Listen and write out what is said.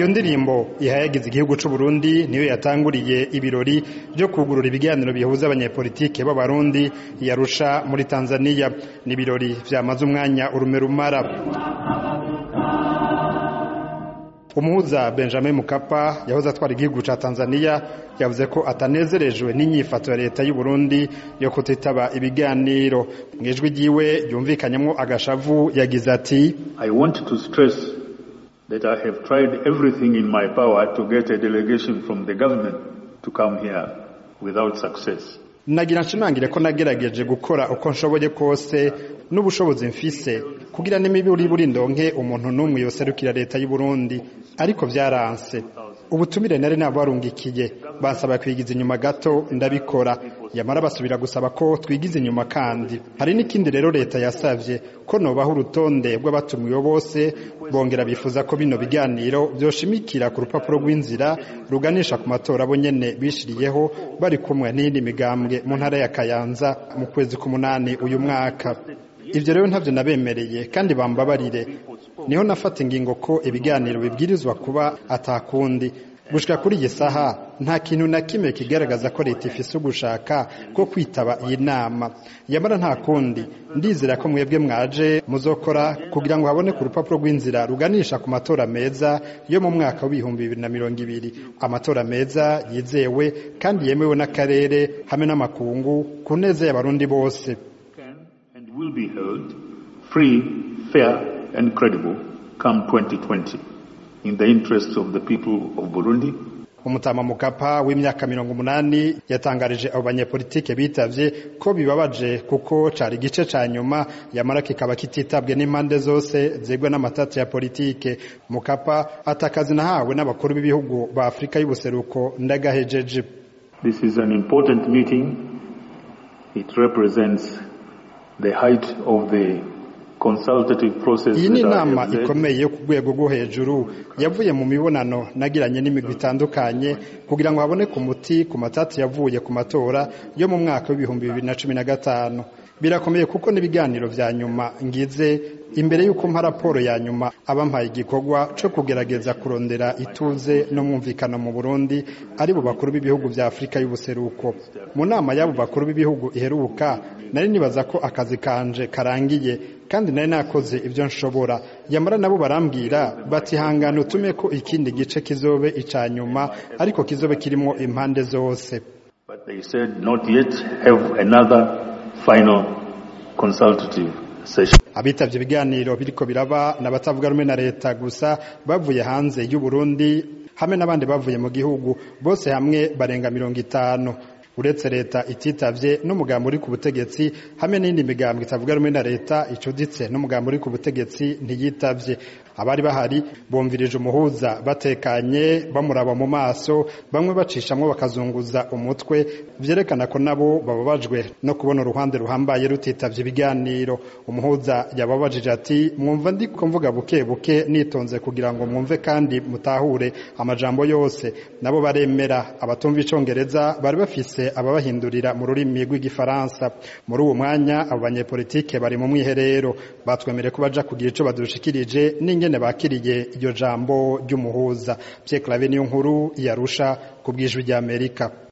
iyo ndirimbo ihayagiza igihugu c'u Burundi niyo yatanguriye ibirori byo kugurura ibiganiro bihuza abanyepolitike b'abarundi yarusha muri Tanzania ni ibirori vyamaze umwanya urume rumara umuhuza Benjamin Mkapa yahoze atwara igihugu ca Tanzania yavuze ko atanezerejwe n'inyifato ya leta y'u Burundi yo kutitaba ibiganiro mwijwi ryiwe yumvikanyemo agashavu yagize ati I want to stress that I have tried everything in my power to get a delegation from the government to come here without success. nagira nshimangire ko nagerageje gukora uko nshoboye kose n'ubushobozi mfise kugira n'imiburi buri ndonke umuntu n'umwe yoserukira leta y'u Burundi ariko vyaranse ubutumire nari nabarungikiye basaba kwigiza inyuma gato ndabikora yamara basubira gusaba ko twigiza inyuma kandi hari n'ikindi rero leta yasavye ko nobaho urutonde rw'abatumiwe bose bongera bifuza ko bino biganiro vyoshimikira ku rupapuro rw'inzira ruganisha ku matora bo nyene bishiriyeho bari kumwe n'iyindi migambwe mu ntara ya Kayanza mu kwezi k'umunani uyu mwaka ivyo rero ntavyo nabemereye kandi bambabarire niho nafata ingingo ko ibiganiro bibwirizwa kuba atakundi gushika kuri iyi saha nta kintu na kimwe kigaragaza ko leta ifise ugushaka ko kwitaba iyi nama yamara nta kundi ndizera ko mwebwe mwaje muzokora kugira ngo habone ku rupapuro rw'inzira ruganisha ku matora meza yo mu mwaka w'ibihumbi bibiri na mirongo ibiri amatora meza yizewe kandi yemewe n'akarere hamwe n'amakungu ku neza y'abarundi bose and will be held free, fair and credible come 2020 in the interests of the people of Burundi umutama mukapa w'imyaka mirongo umunani yatangarije abo banyepolitike bitavye ko bibabaje kuko cari igice ca nyuma yamara kikaba kititabwe n'impande zose zegwa n'amatati ya politike mukapa atakazi nahawe n'abakuru b'ibihugu ba afurika y'ubuseruko ndagahejeje This is an important meeting. It represents the height of the consultative process iyi ni that I inama have led. ikomeye yo ku rwego rwo hejuru yavuye mu mibonano nagiranye n'imigwi itandukanye kugira ngo haboneke umuti ku matati yavuye ku matora yo mu mwaka w'ibihumbi bibiri na cumi na gatanu birakomeye kuko n'ibiganiro vya nyuma ngize imbere y'uko mpa raporo ya nyuma abampaye igikorwa co kugerageza kurondera ituze n'umwumvikano mu Burundi ari bo bakuru b'ibihugu vya Afurika y'ubuseruko mu nama y'abo bakuru b'ibihugu iheruka nari nibaza ko akazi kanje karangiye kandi nari nakoze ibyo nshobora yamara nabo barambwira bati hangana utume ko ikindi gice kizobe ica nyuma ariko kizobe kirimo impande zose But they said not yet have another final consultative session. abitavye ibiganiro biriko biraba n'abatavuga rumwe na leta gusa bavuye hanze y'u Burundi hamwe n'abandi bavuye mu gihugu bose hamwe barenga mirongo itanu uretse leta ititavye n'umugambi uri ku butegetsi hamwe n'indi migambo itavuga rumwe na leta icuditse n'umugambi uri ku butegetsi ntiyitavye abari bahari bumvirije umuhuza batekanye bamuraba mu maso bamwe bacishamwo bakazunguza umutwe vyerekana ko nabo bababajwe no kubona uruhande ruhambaye rutitavye ibiganiro umuhuza yababajije ati mwumva ndiko mvuga buke buke nitonze kugira ngo mwumve kandi mutahure amajambo yose nabo baremera abatumva icongereza bari bafise ababahindurira mu rurimi rw'igifaransa muri uwo mwanya abo banyepolitike bari mu mwiherero batwemere ko baja kugira ico badushikirije n'ingene bakiriye iryo jambo ry'umuhuza Pierre Claver niyo nkuru yarusha ku bw'ijwi ry'Amerika